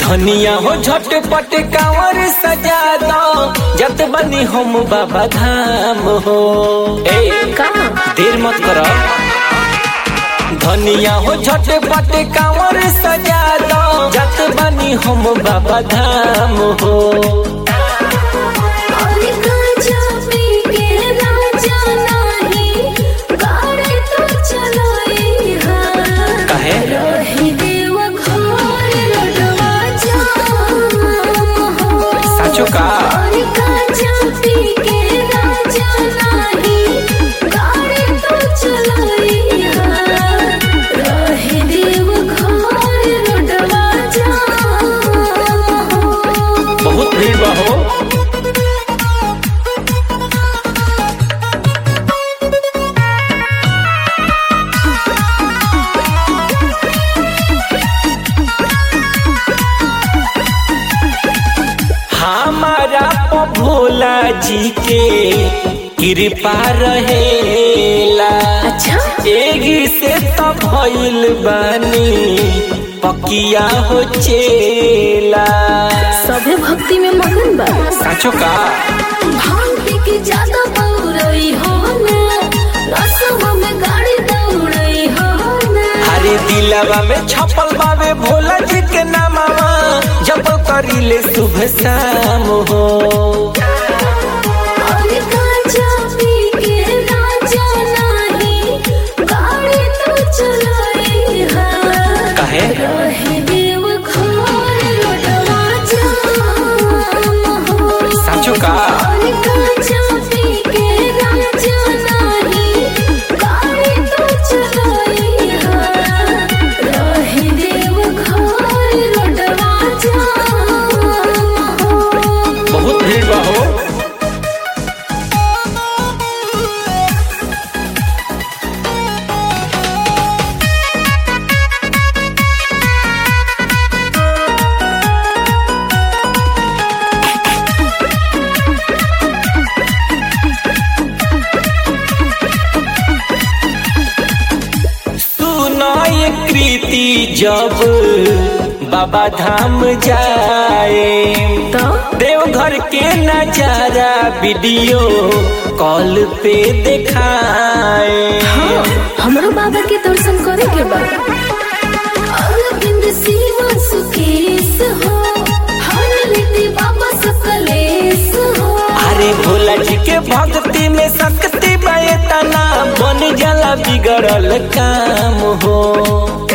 धनिया हो झटपट कांवर सजा दो जत बनी हम बाबा धाम हो ए का देर मत करो धनिया हो झटपट कांवर सजा दो जत बनी हम बाबा धाम हो और गांजा पी के राजा नाही गाड़ी तो चलाई हा काहे रही देव घर लडवा जाम हो साचो का और गांजा पी के राजा नाही गाड़ी तो चलाई हा रही देव घर लडवा जाम हो बहुत भीड़ बा हो हमारा प भोला जी के कृपा रहेला अच्छा एगी से तो भइल बानी पकिया हो चेला सभे भक्ति में मगन बा साचो का भांग पी के ज्यादा बौरई हो ना रसवा में गाड़ी दौड़ई हो ना हरे दिलवा में छपल बावे भोला जी के नामावा जब करिले शुभ शाम हो और गांजा पी के राजा नाही गाड़ी तो चलाई हा काहे रहे देव घर लडवा जाम हो साचो का और गांजा पी के राजा नाही गाड़ी तो चलाई हा रहे देव घर लडवा जाम हो बहुत भीड़ बा हो सुनो ये कृति जब बाबा धाम जाए तो देवघर के नजारा वीडियो कॉल पे दिखाए हाँ, हमरो बाबा के दर्शन करे के बा अरविंद शिव सुकेश हो हर रीति बाबा सकलेश हो अरे भोला जी के भक्ति में शक्ति बतना बन जाला बिगड़ल काम हो